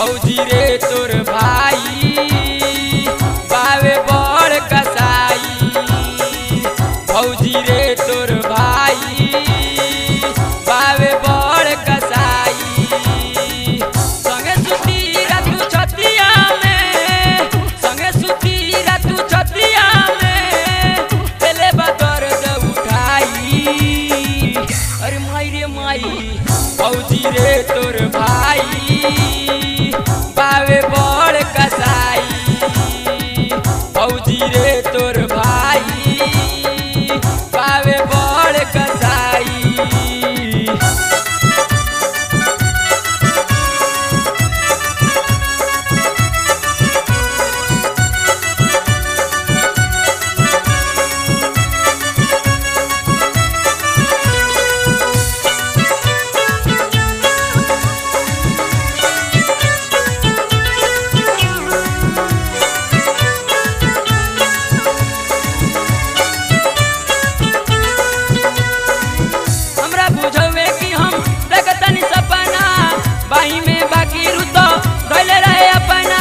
भौजी रे तोर भाई बावे बड़ कसाई भौजी रे तोर भाई बावे बड़ कसाई संगे सुती रातू छतिया में संगे सुती रातू छतिया में पहले बदर उठाई अरे माई रे माई भौजी रे तोर भाई बावे बड़ कसाई भौजी रे तोर भाई बावे बड़ कसाई हमरा बुझवे कि हम देखतनी सपना बाही में बाकी रुतो धैले रहे अपना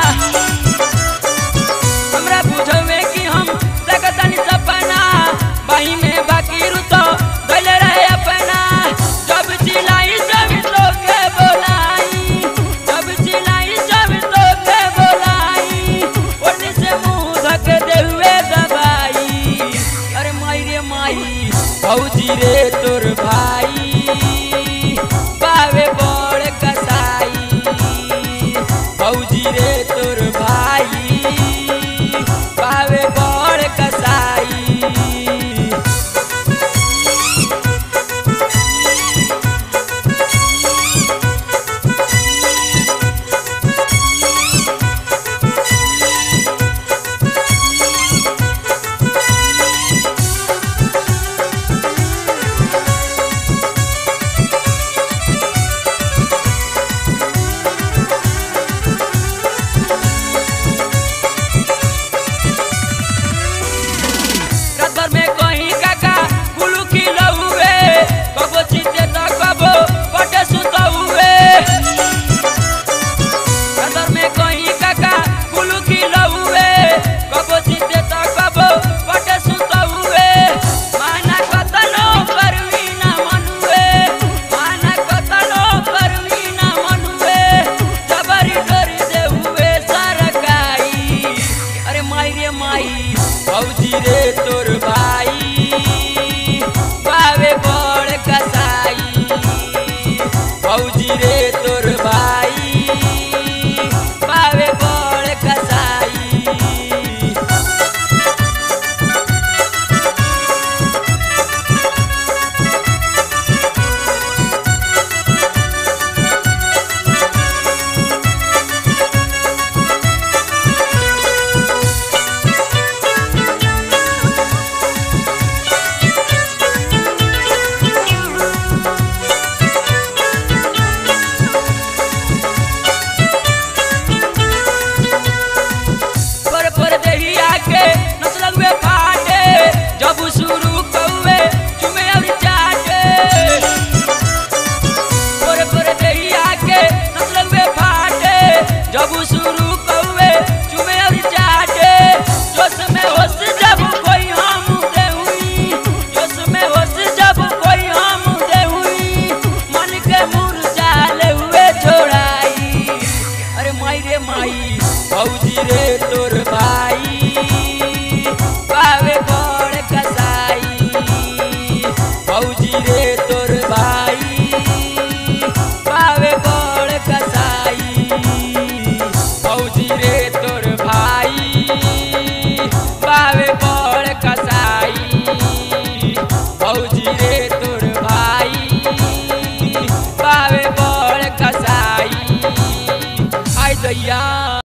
हमरा बुझवे कि हम देखतनी सपना बाही में बाकी रुतो धैले रहे अपना जब चिल्लाई जब तोके बोलाई जब चिल्लाई जब तोके बोलाई ओढ़नी से मुंह धक दे हुए दबाई अरे माई रे माई भौजी रे तोर भाई बावे बड़ कसाई भौजी रे तोर भाई बावे बड़ कसाई रात भर में कहीं काका कुलू खिलो हुए कबो चीते तो कबो पटे सुतो हुए रात भर में कहीं काका कुलू खिलो हुए कबो चीते तो कबो पटे सुतो हुए माना कतनो करवी ना मनुए माना कतनो करवी ना मनुए जबरी डोरी दे हुए सरकाई अरे माई रे माई भौजी रे तोर भाई बावे बड़ कसाई भौजी रे तोर भाई बावे बड़ कसाई पर पर देहिया के नस लगवे फाटे जब शुरू कौवे चुमे और चाटे पर पर देहिया के नस लगवे फाटे जब शुरू कौवे चुमे और चाटे जोश में होश जब कोई हम दे हुई जोश में होश जब कोई हम दे हुई मन के मुरझा ले हुए छोड़ाई अरे माई रे माई भौजी रे तोर भाई बावे बड़ कसाई भौजी रे तोर भाई बावे बड़ कसाई भौजी रे तोर भाई बावे बड़ कसाई भौजी रे तोर भाई बावे बड़ कसाई आई दैया